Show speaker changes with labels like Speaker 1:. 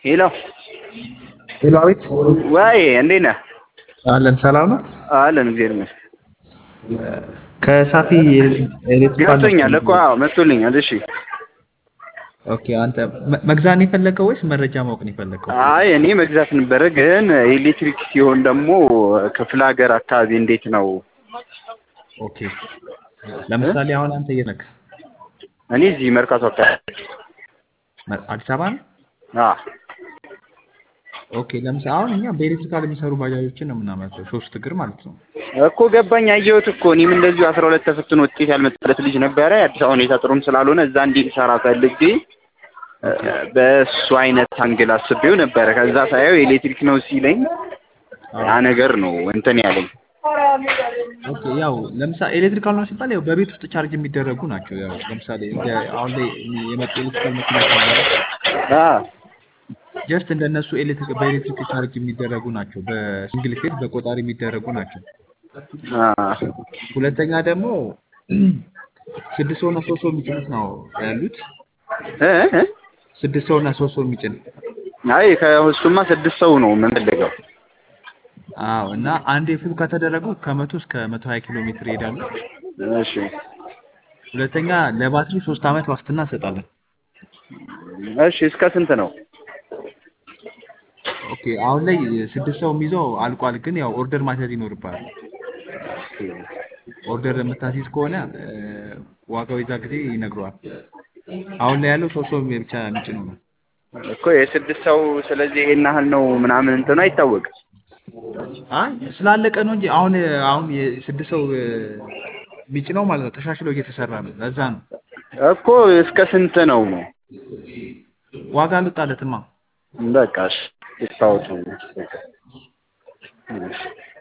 Speaker 1: ሄሎ
Speaker 2: ሄሎ፣ አቤት።
Speaker 1: ወይ እንዴት ነህ?
Speaker 2: አለን ሰላም ነው።
Speaker 1: አለን እግዚአብሔር ይመስገን።
Speaker 2: ከሳፊ ኤሌክትሪካል
Speaker 1: ገብቶኛል እኮ አዎ፣ መጥቶልኛል። እሺ
Speaker 2: ኦኬ። አንተ መ- መግዛት ነው የፈለገው ወይስ መረጃ ማወቅ ነው የፈለገው?
Speaker 1: አይ እኔ መግዛት ነበረ፣ ግን ኤሌክትሪክ ሲሆን ደግሞ ክፍለ ሀገር አካባቢ እንዴት ነው?
Speaker 2: ኦኬ። ለምሳሌ አሁን አንተ የት ነህ?
Speaker 1: እኔ እዚህ መርካቶ አካባቢ
Speaker 2: መ- አዲስ አበባ ነው?
Speaker 1: አዎ።
Speaker 2: ኦኬ። ለምሳሌ አሁን እኛ በኤሌክትሪካል የሚሰሩ ባጃጆችን ነው የምናመርተው፣ ሶስት እግር ማለት ነው።
Speaker 1: እኮ ገባኝ፣ አየሁት እኮ እኔም እንደዚሁ አስራ ሁለት ተፈትኖ ውጤት ያልመጣለት ልጅ ነበረ። የአዲስ አበባ ሁኔታ ጥሩም ስላልሆነ እዛ እንዲሰራ ፈልጌ እ፣ በእሱ አይነት አንግል አስቤው ነበረ። ከዛ ሳየው ኤሌክትሪክ ነው ሲለኝ ያ ነገር ነው እንትን ያለኝ።
Speaker 2: ኦኬ። ያው ለምሳሌ ኤሌክትሪካል ነው ሲባል ያው በቤት ውስጥ ቻርጅ የሚደረጉ ናቸው። ያው ለምሳሌ እንደ አሁን ላይ የመጡ ኤሌክትሪካል መኪናዎች አሉ።
Speaker 1: አዎ
Speaker 2: ጀስት እንደነሱ ኤሌክትሪክ በኤሌክትሪክ ቻርጅ የሚደረጉ ናቸው። በሲንግል ፌዝ በቆጣሪ የሚደረጉ ናቸው።
Speaker 1: አዎ
Speaker 2: ሁለተኛ ደግሞ ስድስት ሰው እና ሶስት ሰው የሚጭኑት ነው ያሉት።
Speaker 1: እ እ
Speaker 2: ስድስት ሰው እና ሶስት ሰው የሚጭን
Speaker 1: አይ ከእሱማ ስድስት ሰው ነው የምንፈልገው።
Speaker 2: አዎ። እና አንዴ ፉል ከተደረጉ ከመቶ እስከ መቶ ሀያ ኪሎ ሜትር ይሄዳሉ።
Speaker 1: እሺ
Speaker 2: ሁለተኛ ለባትሪ ሶስት ዓመት ዋስትና እንሰጣለን።
Speaker 1: እሺ እስከ ስንት ነው?
Speaker 2: ኦኬ። አሁን ላይ ስድስት ሰው የሚይዘው አልቋል፣ ግን ያው ኦርደር ማስያዝ ይኖርብሃል። ኦርደር የምታስይዝ ከሆነ እ፣ ዋጋው የዛ ጊዜ ይነግረዋል። አሁን ላይ ያለው ሶስት ሰው ብቻ የሚጭነው ነው።
Speaker 1: እኮ የስድስት ሰው ስለዚህ ይሄን ያህል ነው ምናምን እንትኑ አይታወቅም።
Speaker 2: አይ ስላለቀ ነው እንጂ አሁን አሁን የስድስት ሰው እ፣ የሚጭነው ማለት ነው ተሻሽሎ እየተሰራ ነው። ለዛ ነው
Speaker 1: እኮ እስከ ስንት ነው ነው?
Speaker 2: ዋጋ አልወጣለትማ።
Speaker 1: በቃ እሺ ይታወቅ። እሺ